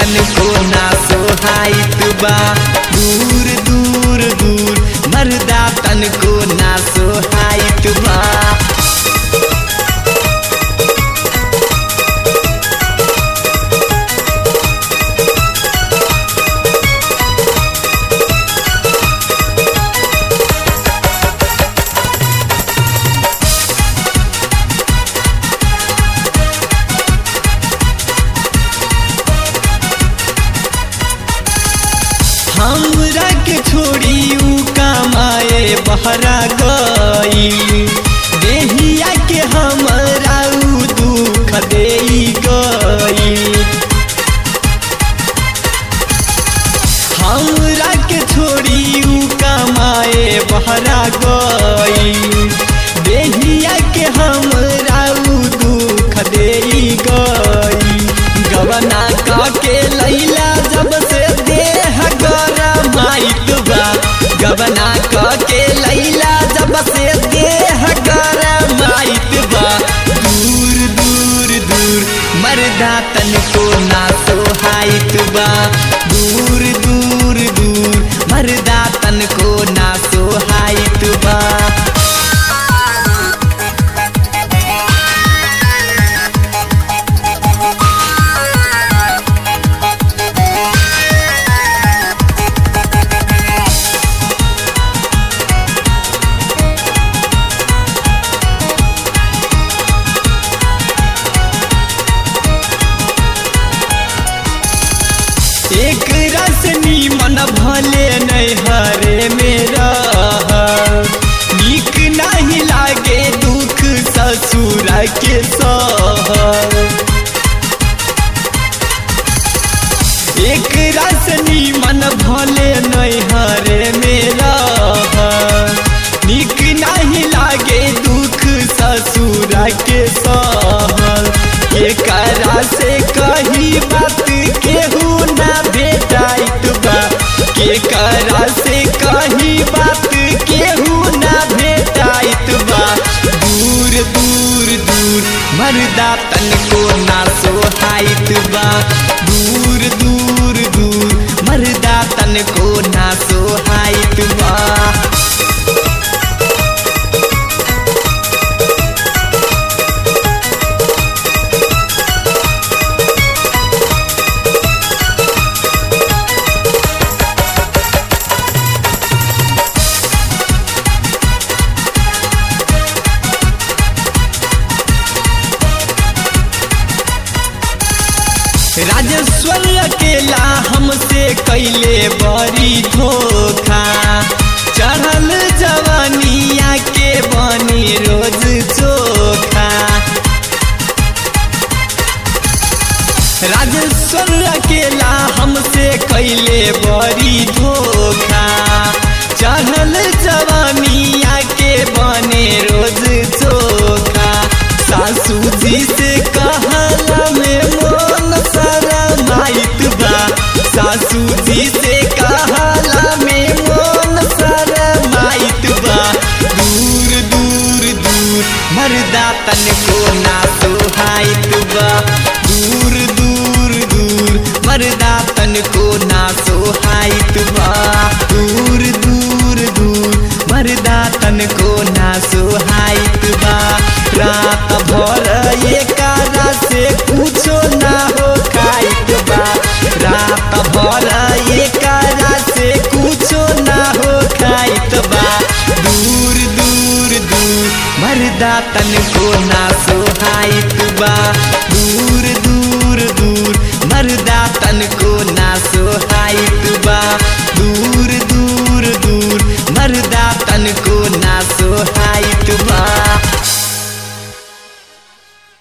तनको ना सोहाइत बा दूर दूर दूर मर्दा तनको ना सोहाइत बा हमरा के छोड़ी ऊ कमाए बहरा गई देहिया के हमरा ऊ दुख दे गई हमरा के छोड़ी ऊ कमाए बहरा गई देहिया के हमरा ऊ दुख दे गई गवना का के लैला जब से देह गरमाइत बा गवना का के लैला जब से देह गरमाइत बा दूर दूर दूर मर्दा तनको ना सोहाइत बा दूर दूर दूर मर्दा तनको ना सोहाइत बा एक रस नीमन भले नहीं हरे मेरा नीक नहीं लागे दुख ससुर के सह एक रस नीमन भले नहीं हरे मेरा नीक नहीं लागे दुख ससुर के सहल एकरा से कही बात केहू ना भेटाइत बा केकरा से कही बात केहू ना भेटाइत बा दूर दूर दूर मर्दा तनको ना सोहाइत बा दूर दूर दूर मर्दा तनको ना सोहाइत बा राजेश्वर अकेला हमसे कैले बड़ी धोखा चढ़ल जवानिया के बनी रोज चोखा राजेश्वर अकेला हमसे कैले बड़ी धोखा चढ़ल जवानिया के बने रोज चोखा सासू जी से कहला में मोन सारा माइत बा सासू जी से कहला में मोन सारा माइत बा दूर दूर दूर मर्दा तनको ना सोहाइत बा दूर दूर दूर मर्दा तनको ना सोहाइत बा दूर दूर दूर मर्दा तनको ना सोहाइत बा रात भर एकारा से कुछो ना हो खाइत बा रात भर एकारा से कुछो ना हो खाइत बा दूर दूर दूर मर्दा तनको ना सोहाइत बा दूर दूर दूर मर्दा तनको